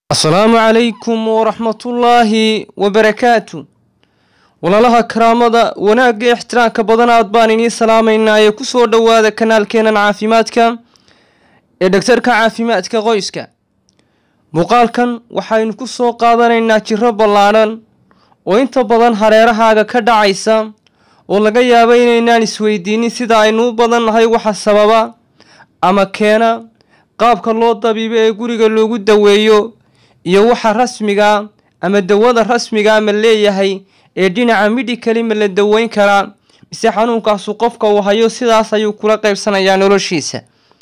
asalaamu calaykum waraxmatullaahi wabarakaatu walaalaha karaamada wanaagga ixtiraamka badan aad baan inii salaamaynaa ee kusoo dhowaada kanaalkeenan caafimaadka ee dhagtarka caafimaadka qoyska muuqaalkan waxaynu ku soo qaadanaynaa jiro ballaadhan oo inta badan hareerahaaga ka dhacaysa oo laga yaabo inaynaan isweydiinin sida aynu u badannahay waxa sababa ama keena qaabka loo dabiibo ee guriga loogu daweeyo iyo waxa rasmiga ama dawada rasmiga ma leeyahay ee dhinaca midhikali ma la daweyn karaa mise xanuunkaasu qofka uu hayo sidaas ayuu kula qaybsanayaa noloshiisa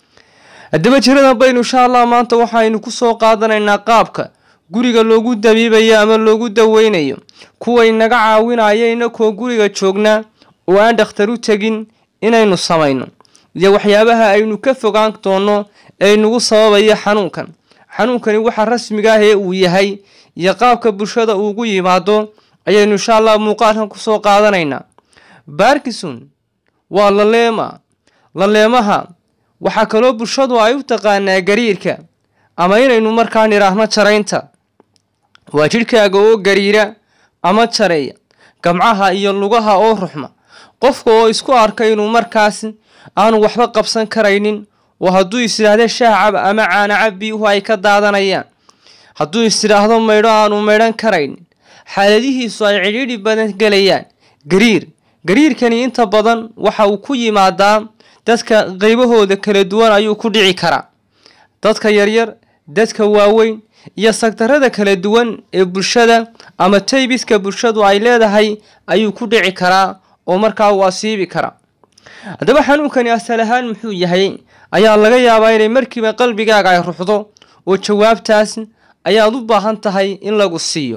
haddaba jiradan baynu insha allah maanta waxaynu kusoo qaadanaynaa qaabka guriga loogu dabiibayo ama loogu daweynayo kuway naga caawinaya inakoo guriga joognaa oo aan dhakhtar u tegin inaynu samayno iyo waxyaabaha aynu ka fogaan doono ee nagu sababaya xanuunkan xanuunkani waxa rasmiga ah ee uu yahay iyo qaabka bulshada uugu yimaado ayaynu insha allah muuqaalkan kusoo qaadanaynaa barkison waa laleema laleemaha waxaa kaloo bulshadu ay u taqaanaa gariirka ama inaynu markaa nidhaahno jaraynta waa jidhkaaga oo gariira ama jareeya gamcaha iyo lugaha oo ruxma qofka oo isku arka inuu markaas aanu waxba qabsan karaynin oo hadduu is idhaahdo shaacab ama caanacab biyuhu ay ka daadanayaan hadduu is idhaahdo maydho aanu maydhan karaynin xaaladihiisu ay cidhiidhi badan gelayaan gariir gariirkani inta badan waxa uu ku yimaadaa dadka qaybahooda kala duwan ayuu ku dhici karaa dadka yaryar dadka waaweyn iyo sagtarada kala duwan ee bulshada ama taybiska bulshadu ay leedahay ayuu ku dhici karaa oo markaa uu asiibi karaa haddaba xanuunkani asal ahaan muxuu yahay ayaa laga yaabaa inay markiiba qalbigaaga ay ruxdo oo jawaabtaas ayaad u baahan tahay in lagu siiyo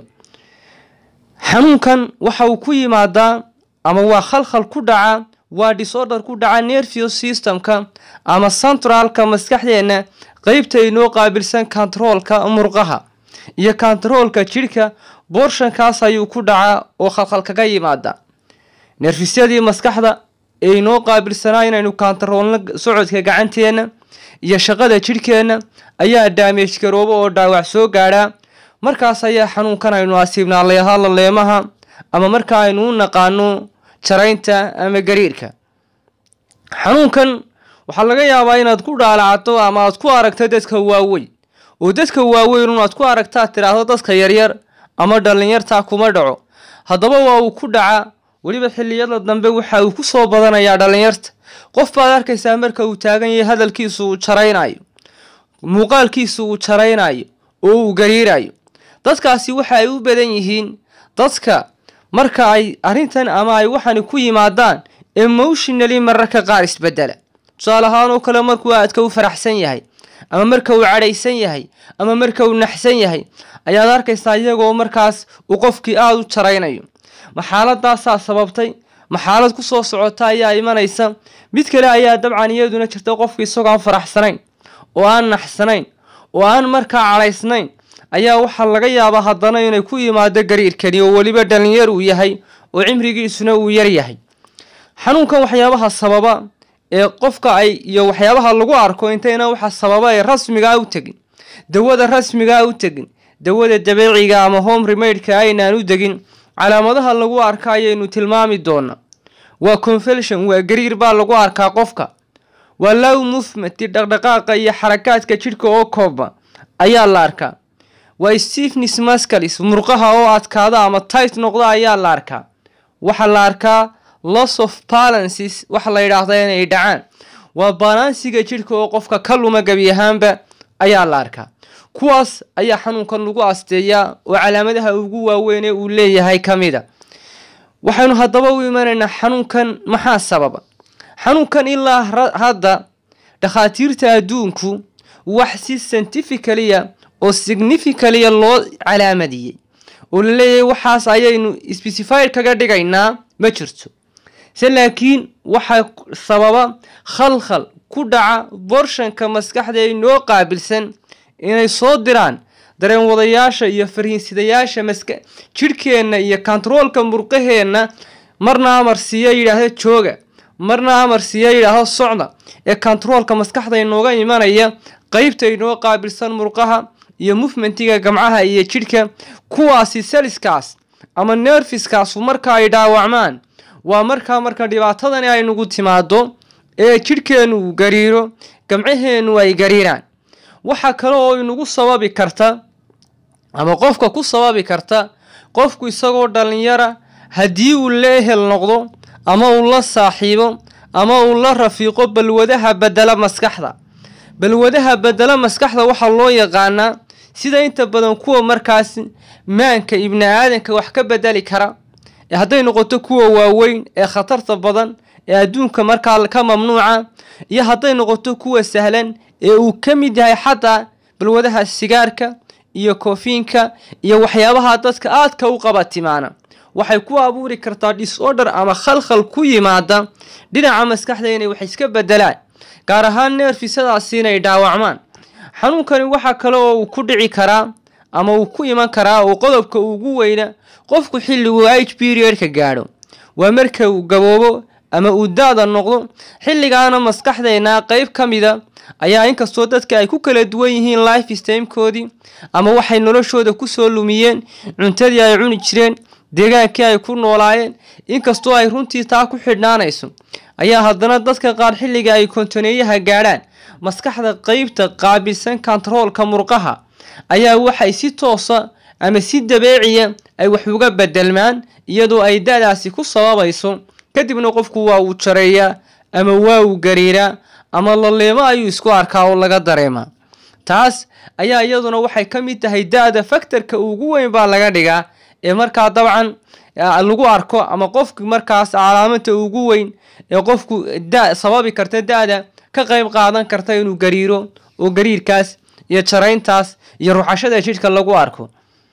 xanuunkan waxa uu ku yimaadaa ama waa khalkhal ku dhaca waa disorder ku dhaca nervous systemka ama centralka maskaxdeenna qeybta inoo qaabilsan kontaroolka murqaha iyo kontaroolka jidhka boorshankaas ayuu ku dhacaa oo khalkhal kaga yimaada nerfisyadii maskaxda ee inoo qaabilsanaa inaynu kontaroolno socodka gacanteenna iyo shaqada jidhkeenna ayaa daamej garoobo oo dhaawac soo gaadhaa markaas ayaa xanuunkan aynu asiibnaa leeha laleemaha ama marka aynu u naqaano jaraynta ama gariirka xanuunkan waxaa laga yaabaa inaad ku dhaalacdo ama aad ku aragto dadka waaweyn oo dadka waaweyn unaad ku aragtaad tidhaahdo dadka yaryar ama dhallinyartaa kuma dhaco haddaba waa uu ku dhacaa weliba xilliyada dambe waxa uu ku soo badanayaa dhallinyarta qof baad arkaysaa marka uu taagan yahay hadalkiisu uu jaraynayo muuqaalkiisu uu jaraynayo oo uu gariirayo dadkaasi waxa ay u badan yihiin dadka marka ay arrintan ama ay waxani ku yimaadaan emotionally mararka qaar isbedela tusaale ahaan oo kale markuu aadka u faraxsan yahay ama marka uu cadhaysan yahay ama marka uu naxsan yahay ayaad arkaysaa iyagoo markaas uu qofkii aada u jaraynayo ma xaaladaasaa sababtay ma xaalad ku soo socota ayaa imanaysa mid kale ayaa dabcan iyaduna jirta qofka isagoo aan faraxsanayn oo aan naxsanayn oo aan markaa cadhaysnayn ayaa waxaa laga yaabaa haddana inay ku yimaado gariirkani oo weliba dhalinyar uu yahay oo cimrigiisuna uu yar yahay xanuunkan waxyaabaha sababa ee qofka ay iyo waxyaabaha lagu arko intayna waxa sababa ee rasmigaa u tegin dawada rasmigaa u tegin dawada dabeeciga ama home remadeka aynaan u degin calaamadaha lagu arka ayaynu tilmaami doonaa waa confelsion waa gariir baa lagu arkaa qofka waa low movement dhaqdhaqaaqa iyo xarakaadka jidhka oo kooba ayaa la arkaa waa stephenis mascalis murqaha oo adkaada ama tight noqda ayaa la arkaa waxaa la arkaa loss of balances waxa la yidhaahda inay dhacaan waa balansiga jidhka oo qofka ka luma gebi ahaanba ayaa la arkaa kuwaas ayaa xanuunkan lagu asteeyaa oo calaamadaha ugu waaweyn ee uu leeyahay ka mid a waxaynu haddaba u imanaynaa xanuunkan maxaa sababa xanuunkan ilaa hadda dhakhaatiirta adduunku wax si scientificalia oo significalia loo calaamadiyey oo la leeyahay waxaas ayaynu specified kaga dhigaynaa ma jirto se laakiin waxaa sababa khalkhal ku dhaca borshanka maskaxda ee inoo qaabilsan inay soo diraan dareen wadayaasha iyo fariinsidayaasha maska jidhkeenna iyo kontaroolka murqaheenna marna amar siiya yidhaahdo jooga marna amar siiya yidhaahdo socda ee kontaroolka maskaxda inooga imanaya qeybta inoo qaabilsan murqaha iyo movementiga gamcaha iyo jidhka kuwaasi seliskaas ama nerfiskaasu marka ay dhaawacmaan waa markaa marka dhibaatadani ay nagu timaado ee jidhkeennu uu gariiro gamcaheennu ay gariiraan waxaa kale oo inagu sababi karta ama qofka ku sababi karta qofku isagoo dhallinyara haddii uu la ehel noqdo ama uu la saaxiibo ama uu la rafiiqo balwadaha bedela maskaxda balwadaha bedela maskaxda waxaa loo yaqaanaa sida inta badan kuwa markaas maanka ibni aadanka wax ka bedeli kara ee hadday noqoto kuwa waaweyn ee khatarta badan ee adduunka markaa ka mamnuuca iyo hadday noqoto kuwa sahlan ee uu ka mid yahay xataa balwadaha sigaarka iyo koofiinka iyo waxyaabaha dadka aadka u qabatimaana waxay ku abuuri kartaa disorder ama khalkhal ku yimaada dhinaca maskaxda inay wax iska bedelaan gaar ahaan neerfisadaasi inay dhaawacmaan xanuunkani waxaa kale oo uu ku dhici karaa ama uu ku iman karaa oo qodobka ugu weyna qofku xilliguu h periodka gaadho waa marka uu gaboobo ama uu da-da noqdo xilligaana maskaxdeena qeyb ka mida ayaa inkastoo dadka ay ku kala duwan yihiin life stamkoodii ama waxay noloshooda kusoo lumiyeen cuntadii ay cuni jireen deegaankii ay ku noolaayeen inkastoo ay runtii taa ku xidhnaanayso ayaa haddana dadka qaar xilliga ay kontoneeyaha gaadhaan maskaxda qeybta qaabilsan kontaroolka murqaha ayaa waxay si toosa ama si dabeeciya ay wax uga bedelmaan iyadoo ay da-daasi ku sababayso kadibna qofku waa uu jareeyaa ama waa uu gariiraa ama laleemo ayuu isku arkaa oo laga dareemaa taas ayaa iyaduna waxay ka mid tahay da-da faktorka ugu weyn baa laga dhigaa ee markaa dabcan lagu arko ama qofki markaas calaamada ugu weyn ee qofku da sababi karta da-da ka qeyb qaadan karta inuu gariiro oo gariirkaas iyo jarayntaas iyo ruxashada jidhka lagu arko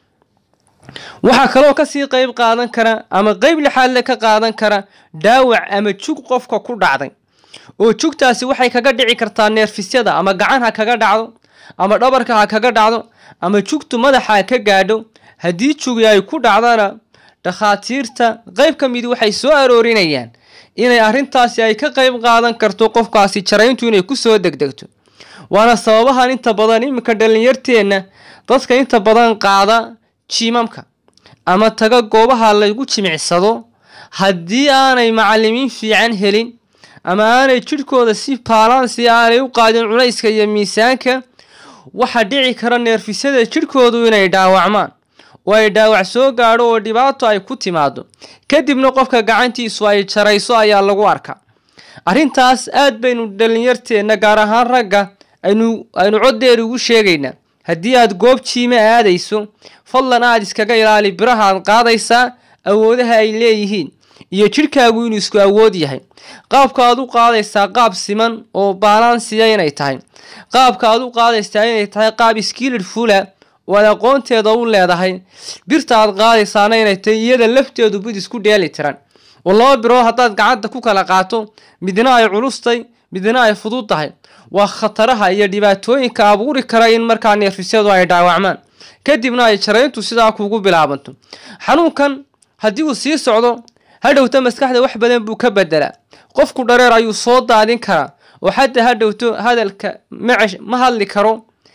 waxaa kaloo kasii qeyb qaadan kara ama qeyb lixaadle ka qaadan kara dhaawac ama jug qofka ku dhacday oo jugtaasi waxay kaga dhici kartaa neerfisyada ama gacan ha kaga dhacdo ama dhabarka ha kaga dhacdo ama jugtu madaxa ha ka gaadho haddii jugi ay ku dhacdana dhakhaatiirta qeyb ka midi waxay soo aroorinayaan inay arrintaasi ay ka qeyb qaadan karto qofkaasi jarayntu inay kusoo degdegto waana sababahan inta badan iminka dhallinyarteenna dadka inta badan qaada jiimamka ama taga goobaha lagu jimicsado haddii aanay macalimiin fiican helin ama aanay jidhkooda si baalansi aanay u qaadin culayska iyo miisaanka waxaa dhici kara neerfisyada jidhkoodu inay dhaawacmaan oo ay dhaawac soo gaadho oo dhibaato ay ku timaado kadibna qofka gacantiisu ay jarayso ayaa lagu arkaa arrintaas aad baynu dhallinyarteenna gaar ahaan ragga aynu aynu coddeer ugu sheegaynaa haddii aad goob jiime aadayso fadlan aad iskaga ilaali biraha aad qaadaysaa awoodaha ay leeyihiin iyo jidhkaagu inuu isku awood yahay qaabka aad u qaadaysaa qaab siman oo baalansiya inay tahay qaabka aad u qaadaysaa inay tahay qaab skilid fula oo aad aqoonteeda u leedahay birta aad qaadaysaana inay tahay iyada lafteedu bid isku dheeli tiran oo laba birood haddaad gacanta ku kala qaato midna ay culustay midna ay fudud tahay waa khataraha iyo dhibaatooyinka abuuri kara in markaa neerfisyadu ay dhaawacmaan kadibna ay jarayntu sidaa kugu bilaabanto xanuunkan haddii uu sii socdo hadhowta maskaxda wax badan buu ka bedelaa qofku dhareer ayuu soo daadin karaa oo xataa hadhowto hadalka macesh ma hadli karo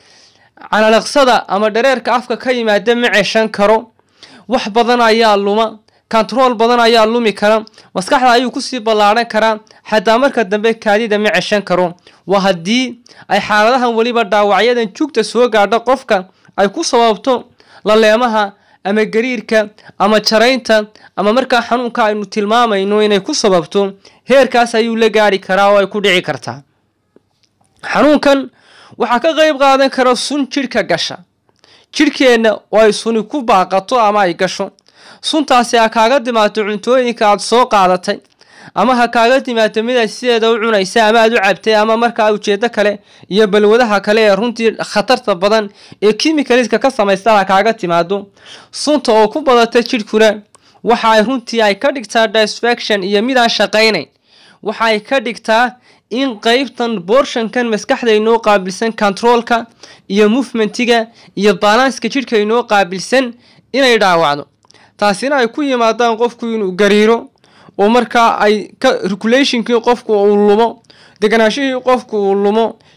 calalaqsada ama dhareerka afka ka yimaada ma ceshan karo wax badan ayaa luma kontarool badan ayaa lumi kara maskaxda ayuu kusii ballaadhan karaa xataa marka dambe kaadida ma ceshan karo waa haddii ay xaaladahan weliba dhaawacyadan jugta soo gaadho qofka ay ku sababto laleemaha ama gariirka ama jaraynta ama markaa xanuunka aynu tilmaamayno inay ku sababto heerkaas ayuu la gaari karaa oo ay ku dhici kartaa xanuunkan waxaa ka qeyb qaadan kara sun jidhka gasha jidhkeenna oo ay suni ku baaqato ama ay gasho suntaasi ha kaaga dimaato cuntooyinka aada soo qaadatay ama ha kaaga dimaato mid aad sideeda u cunaysa ama aad u cabtay ama markaa ujeedo kale iyo balwadaha kale ee runtii khatarta badan ee kimikaliska ka samaysta ha kaaga timaado sunta oo ku badata jidhkuna waxa ay runtii ay ka dhigtaa disfaction iyo midaan shaqaynayn waxa ay ka dhigtaa in qeybtan boorshankan maskaxda inoo qaabilsan controolka iyo movementiga iyo balanska jidhka inoo qaabilsan inay dhaawacdo taasina ay ku yimaadaan qofku inuu gariiro oo markaa ay ka regulationkii qofku uu lumo deganaashihii qofku uu lumo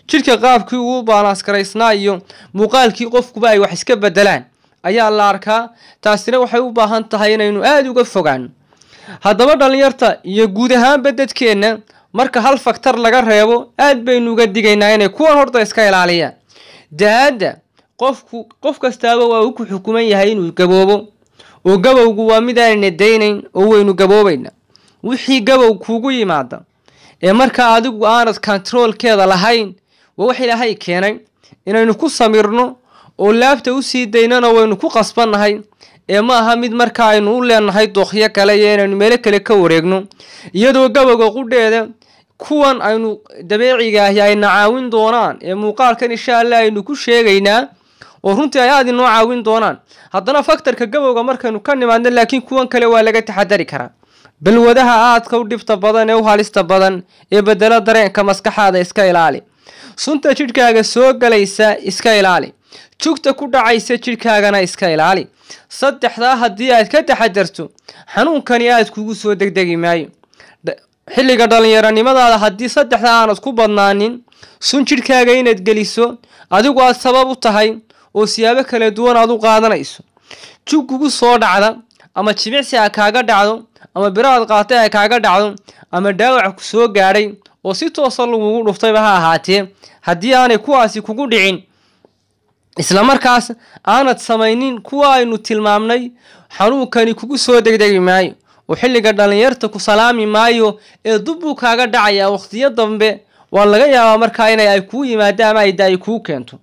jidhka qaabkii uu baanaaskaraysnaa iyo muuqaalkii qofkuba ay wax iska bedelaan ayaa la arkaa taasina waxay u baahan tahay inaynu aada uga fogaano haddaba dhallinyarta iyo guud ahaanba dadkeenna marka hal faktar laga reebo aad baynu uga digaynaa inay kuwan horta iska ilaaliyaan da-aadda qofku qof kastaaba waa uu ku xukuman yahay inuu gaboobo oo gabowgu waa mid aanayna daynayn oo waynu gaboobayna wixii gabow kuugu yimaada ee markaa adigu aanad kontaroolkeeda lahayn waa wax ilaahay keenay inaynu ku samirno oo laabta usii daynana waynu ku qasbannahay ee ma aha mid markaa aynu u leenahay dookyo kale iyo inaynu meelo kale ka wareegno iyadoo gabowga qudheeda kuwan aynu dabeeciga ahi ayna caawin doonaan ee muuqaalkan insha allah aynu ku sheegaynaa oo runtii ay aada inoo caawin doonaan haddana faktarka gabowga markaynu ka nimaadno laakiin kuwan kale waa laga taxadari karaa balwadaha aadka u dhibta badan ee u halista badan ee bedelo dareenka maskaxaada iska ilaali sunta jidhkaaga soo galaysa iska ilaali jugta ku dhacaysa jidhkaagana iska ilaali saddexdaa haddii aad ka taxadarto xanuunkani aad kugu soo degdegi maayo xilliga dhallinyaronimadaada haddii saddexdaa aanad ku badnaanin sun jidhkaaga inaad geliso adigu aad sabab u tahay oo siyaabo kala duwan aad u qaadanayso jug kugu soo dhacda ama jimicsi a kaaga dhacdo ama biraad qaatay ay kaaga dhacdo ama dhaawac ku soo gaadhay oo si toosa lagugu dhuftayba ha ahaatee haddii aanay kuwaasi kugu dhicin isla markaas aanad samaynin kuwa aynu tilmaamnay xanuunkani kugu soo degdegi maayo oo xilliga dhallinyarta ku salaami maayo ee dubbuu kaaga dhacayaa wakhtiyo dambe waa laga yaabaa markaa inay ay kuu yimaado ama ay da-ay kuu keento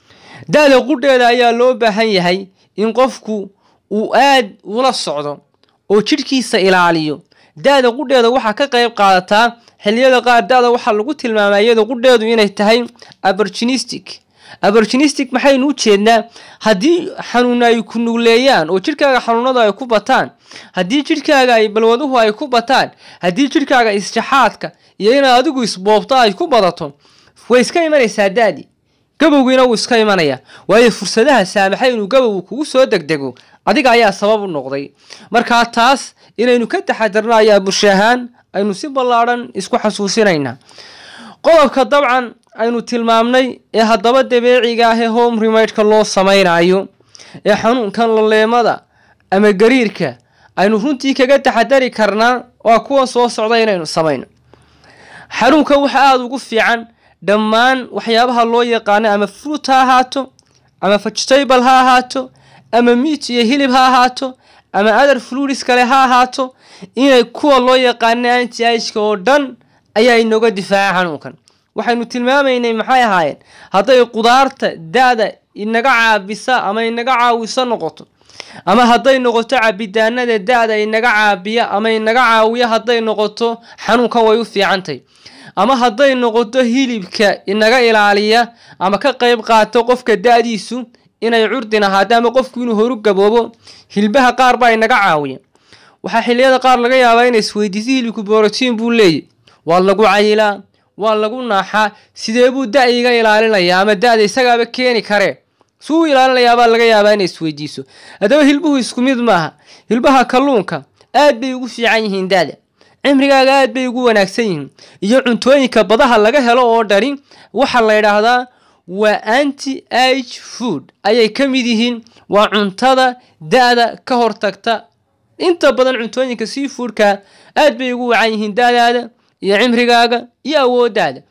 da-da qudheeda ayaa loo baahan yahay in qofku uu aad ula socdo oo jidhkiisa ilaaliyo da-da qudheeda waxaa ka qayb qaadataa xilliyada qaar da-da waxaa lagu tilmaamaa iyada qudheedu inay tahay aborginistic aborginistic maxaynu u jeednaa haddii xanuuna ay ku nugleeyaan oo jidhkaaga xanuunada ay ku bataan haddii jidhkaaga ay balwaduhu ay ku bataan haddii jidhkaaga isjaxaadka iyo inaad adigu isboobto ay ku badato way iska imanaysaa da-di gabowgiina wuu iska imanaya waayo fursadaha saamaxay inuu gabowgu kugu soo degdego adiga ayaa sabab u noqday markaa taas inaynu ka taxadarno ayaa bulsho ahaan aynu si ballaadhan isku xasuusinaynaa qodobka dabcan aynu tilmaamnay ee haddaba dabeeciga ah ee home remadeka loo samaynayo ee xanuunkan laleemada ama gariirka aynu runtii kaga taxadari karnaa waa kuwan soo socda inaynu samayno xanuunkan waxa aada ugu fiican dhammaan waxyaabaha loo yaqaano ama fruit ha ahaato ama vegetable ha ahaato ama meat iyo hilib ha ahaato ama other fluids kale ha ahaato inay kuwa loo yaqaano anti agka oo dhan ayaa inooga difaaca xanuunkan waxaynu tilmaamaynay maxay ahaayeen hadday qudaarta da-da inaga caabisa ama inaga caawiso noqoto ama hadday noqoto cabitaanada da-da inaga caabiya ama inaga caawiya hadday noqoto xanuunkan way u fiicantay ama hadday noqoto hilibka inaga ilaaliya ama ka qayb qaato qofka da-diisu inay curdin ahaado ama qofku inuu horu gaboobo hilbaha qaar baa inaga caawiya waxaa xilliyada qaar laga yaabaa inay isweydiiso hilibku borotiin buu leeyahy waa lagu cayilaa waa lagu naaxaa sidee buu da iga ilaalinayaa ama da-da isagaaba keeni karee suu ilaalinayaabaa laga yaabaa inay isweydiiso haddaba hilbuhu isku mid maaha hilbaha kalluunka aad bay ugu fiican yihiin da-da cimrigaaga aad bay ugu wanaagsan yihiin iyo cuntooyinka badaha laga helo oo dhani waxaa la yidhaahdaa waa anti age food ayay ka mid yihiin waa cuntada da-da ka hortagta inta badan cuntooyinka sea foodka aad bay ugu wacan yihiin da-daada iyo cimrigaaga iyo awoodaada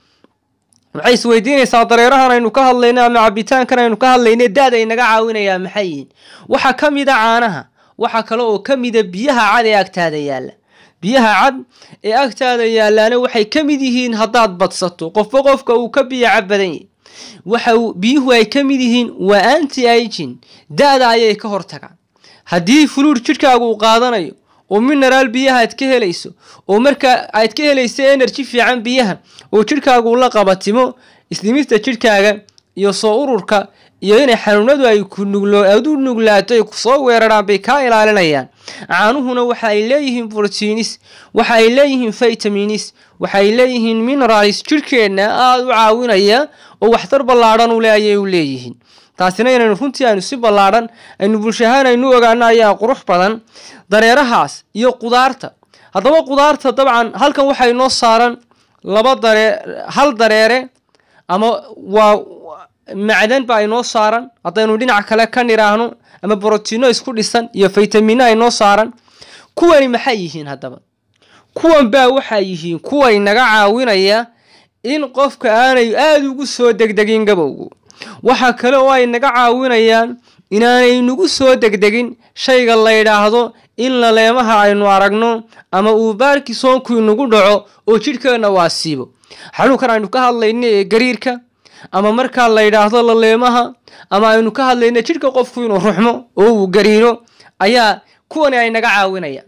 waxay isweydiinaysaa dareerahan aynu ka hadlayno ama cabitaankan aynu ka hadlayno da-da inaga caawinayaa maxay yihiin waxaa ka mida caanaha waxaa kale oo ka mida biyaha cad ee agtaada yaalla biyaha cad ee agtaada yaallaana waxay ka mid yihiin haddaad badsato qofba qofka uu ka biyo cab badan yahy waxa biyuhu ay ka mid yihiin waa anti agin da-da ayay ka hortagaan haddii fuluur jidhkaagu uu qaadanayo oo mineraal biyaha aad ka helayso oo markaa aad ka helayso energy fiican biyaha oo jidhkaagu la qabatimo islimista jidhkaaga iyo soo ururka iyo inay xanuunadu ay ku nuglo aad u nuglaato ay kusoo weeraraan bay kaa ilaalinayaan caanuhuna waxa ay leeyihiin protiinis waxa ay leeyihiin vitaminis waxa ay leeyihiin mineralis jidhkeenna aada u caawinaya oo waxtar ballaadhan u le ayay u leeyihiin taasina inaynu runtii aynu si ballaadhan aynu bulsho ahaan aynu ogaano ayaa qurux badan dareerahaas iyo qudaarta haddaba qudaarta dabcan halkan waxaa inoo saaran laba daree hal dareere ama waa macdan ba aynoo saaran haddaynu dhinac kale ka nidhaahno ama brotiino isku dhisan iyo faytamino aynoo saaran kuwani maxay yihiin haddaba kuwan baa waxaa yihiin kuway naga caawinaya in qofka aanay aada ugu soo degdegin gabowgu waxaa kale oo ay naga caawinayaan inaanay nagu soo degdegin shayga la yidhaahdo in laleemaha aynu aragno ama uu baarkisoonku inagu dhaco oo jidhkeenna waa siibo xanuunkan aynu ka hadlayno ee gariirka ama markaa la yidhaahdo laleemaha ama aynu ka hadlayno jidhka qofku inuu ruxmo oo uu gariiro ayaa kuwani ay naga caawinayaan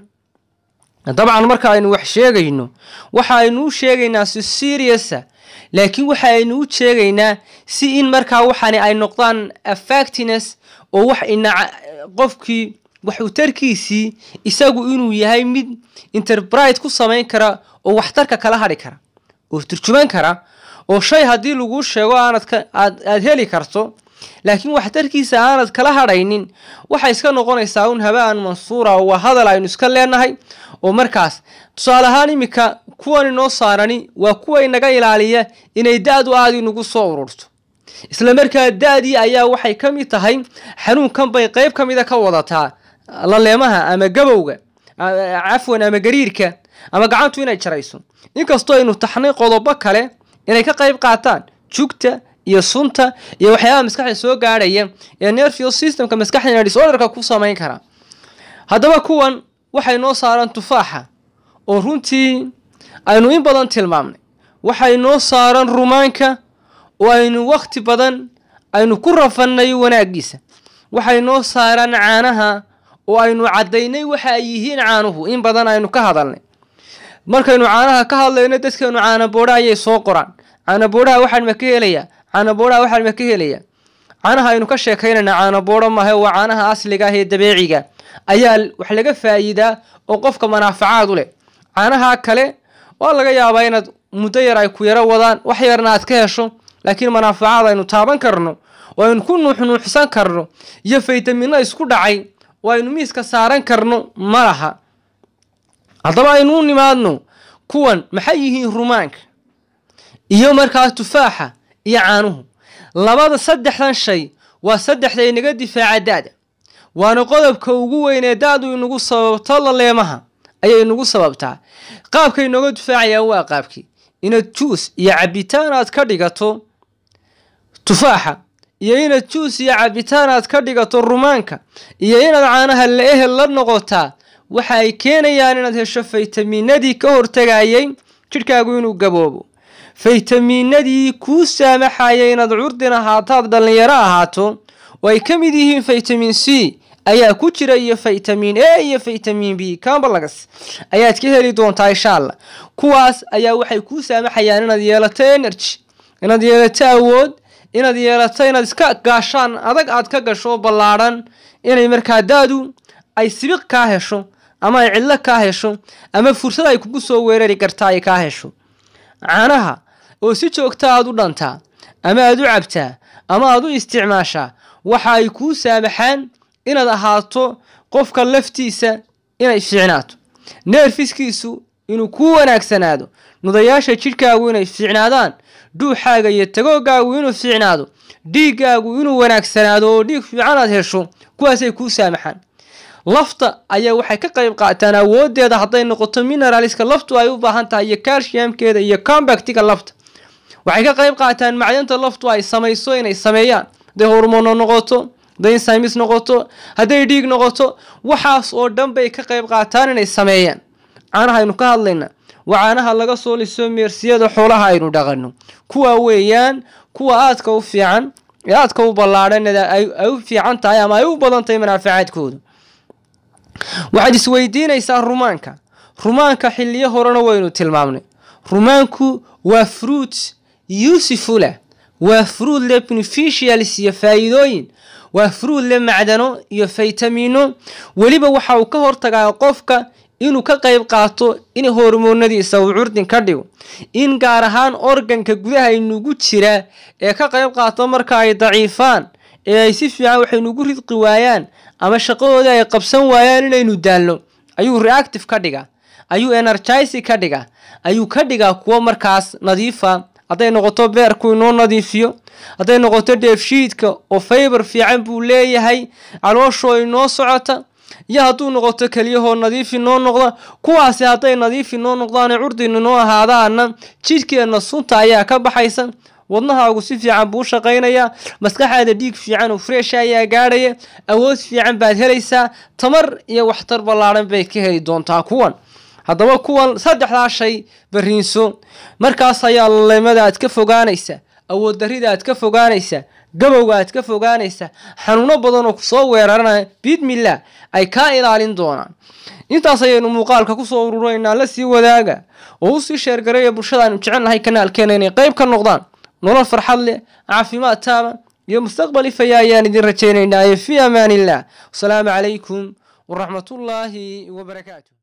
dabcan marka aynu wax sheegayno waxa aynu u sheegaynaa si seriousa laakiin waxa aynu u sheegaynaa si in markaa waxani ay noqdaan affactines oo wax ina qofkii waxutarkiisii isagu inuu yahay mid interbrite ku samayn kara oo waxtarka kala hadhi kara oo turjuman kara oo shay haddii laguu sheego aanad aad aad heli karto laakiin waxtarkiisa aanad kala hadhaynin waxay iska noqonaysaa un habaan mansuura oo waa hadal aynu iska leenahay oo markaas tusaale ahaan iminka kuwan inoo saarani waa kuwa inaga ilaaliya inay da-du aada inagu soo ururto isla markaa da-dii ayaa waxay ka mid tahay xanuunkan bay qeyb ka mida ka wadataa laleemaha ama gabowga cafwan ama gariirka ama gacantu inay jarayso inkastoo aynu taxnay qodobo kale inay ka qayb qaataan jugta iyo sunta iyo waxyaabaha maskaxda soo gaadhaya ee nervio systemka maskaxdana disorderka ku samayn kara haddaba kuwan waxay noo saaran tufaaxa oo runtii aynu in badan tilmaamnay waxay noo saaran rumaanka oo aynu wakhti badan aynu ku rafannay wanaaggiisa waxay noo saaran caanaha oo aynu caddaynay waxa ay yihiin caanuhu in badan aynu ka hadalnay markaynu caanaha ka hadlayno dadkeenu caanaboodha ayay soo qoraan caanaboodhaha waxaan ma ka helayaa caanaboodhaha waxaan ma ka helayaa caanaha aynu ka sheekaynayna caanaboodho maahe waa caanaha asliga ah ee dabeeciga ayaa wax laga faa'iidaa oo qofka manaafacaad u leh caanaha kale waa laga yaabaa inaad muddo yar ay ku yaro wadaan wax yarna aad ka hesho laakiin manaafacaad aynu taaban karno oo aynu ku nuuxnuuxsan karno iyo faytamino isku dhacay oo aynu miiska saaran karno ma laha haddaba aynu u nimaadno kuwan maxay yihiin rumaanka iyo markaas tufaaxa iyo caanuhu labada saddexdan shay waa saddexda inaga difaaca da-da waana qodobka ugu weyn ee da-du inagu sababto laleemaha ayay inagu sababtaa qaabkay inooga difaacayaan waa qaabkii inaad juus iyo cabitaan aad ka dhigato tufaaxa iyo inaad juus iyo cabitaan aad ka dhigato rumaanka iyo inaad caanaha la ehel la noqotaa waxa ay keenayaan inaad hesho faytamiinadii ka hortegayay jidhkaagu inuu gaboobo faytamiinadii kuu saamaxaya inaad curdin ahaataad dhallinyaro ahaato oo ay ka mid yihiin faytamin c ayaa ku jira iyo faytamin a iyo faytamin b cambalagas ayaad ka heli doontaa insha allah kuwaas ayaa waxay kuu saamaxayaan inaad yeelato energy inaad yeelato awood inaad yeelato inaad iska gaashaan adag aad ka gasho ballaadhan inay markaa daadu ay sibiq kaa hesho ama ay cidlo kaa hesho ama fursad ay kugu soo weerari kartaa ay kaa hesho caanaha oo si joogta aad u dhantaa ama aad u cabtaa ama aad u isticmaashaa waxa ay kuu saamaxaan inaad ahaato qofka laftiisa inay fiicnaato neerfiskiisu inuu kuu wanaagsanaado nudayaasha jidhkaagu inay fiicnaadaan dhuuxaaga iyo tagoogaagu inuu fiicnaado dhiiggaagu inuu wanaagsanaado oo dhiig fiican aad hesho kuwaasay kuu saamaxaan lafta ayaa waxay ka qayb qaataan awoodeeda hadday noqoto mineraliska laftu ay u baahan tahay iyo calciumkeeda iyo combactiga lafta waxay ka qayb qaataan macdanta laftu ay samayso inay sameeyaan hadday hormono noqoto hadday insymis noqoto hadday dhiig noqoto waxaas oo dhan bay ka qayb qaataan inay sameeyaan caanaha aynu ka hadlayna waa caanaha laga soo liso meersiyada xoolaha aynu dhaqano kuwa weeyaan kuwa aadka u fiican ee aadka u ballaadhan ay u fiican tahay ama ay u badan tahay manaafacaadkooda waxaad isweydiinaysaa rumaanka rumaanka xiliyo horena waynu tilmaamnay rumaanku waa fruit usefula waa fruit le beneficials iyo faa'iidooyin waa fruit le macdano iyo faytamiino weliba waxa uu ka hortagaa qofka inuu ka qayb qaato in hormoonadiisa uu curdin ka dhigo in gaar ahaan organka gudaha inugu jira ee ka qayb qaato marka ay daciifaan ee ay si fiican waxay nugu ridqi waayaan ama shaqadooda ay qabsan waayaan inaynu daalno ayuu reactive ka dhigaa ayuu energizy ka dhigaa ayuu ka dhigaa kuwo markaas nadiifa hadday noqoto beerku inoo nadiifiyo hadday noqoto dheefshiidka oo faybar fiican buu leeyahay calooshoo inoo socota iyo hadduu noqoto keliyahoo nadiif inoo noqda kuwaasi hadday nadiif inoo noqdaane curdin inoo ahaadaana jidhkeenna sunta ayaa ka baxaysa wadnahaagu si fiican buu u shaqaynayaa maskaxaada dhiig fiican oo fresh ayaa gaadhaya awood fiican baad helaysaa tamar iyo waxtar ballaadhan bay ka heli doontaa kuwan haddaba kuwan saddexdaa shay bariinso markaas ayaa laleymada aad ka fogaanaysa awood darrida aad ka fogaanaysa gabowga aad ka fogaanaysa xanuuno badan oo kusoo weeraranaya biidmillah ay kaa ilaalin doonaan intaas ayaynu muuqaalka kusoo ururaynaa la sii wadaaga oo usii sheergaraya bulshada aynu jecelnahay kanaalkeena inay qayb ka noqdaan nolol farxad leh caafimaad taaba iyo mustaqbal ifaya ayaan idin rajaynaynaa fii amaan illah wasalaamu calaykum waraxmatullaahi wabarakaatu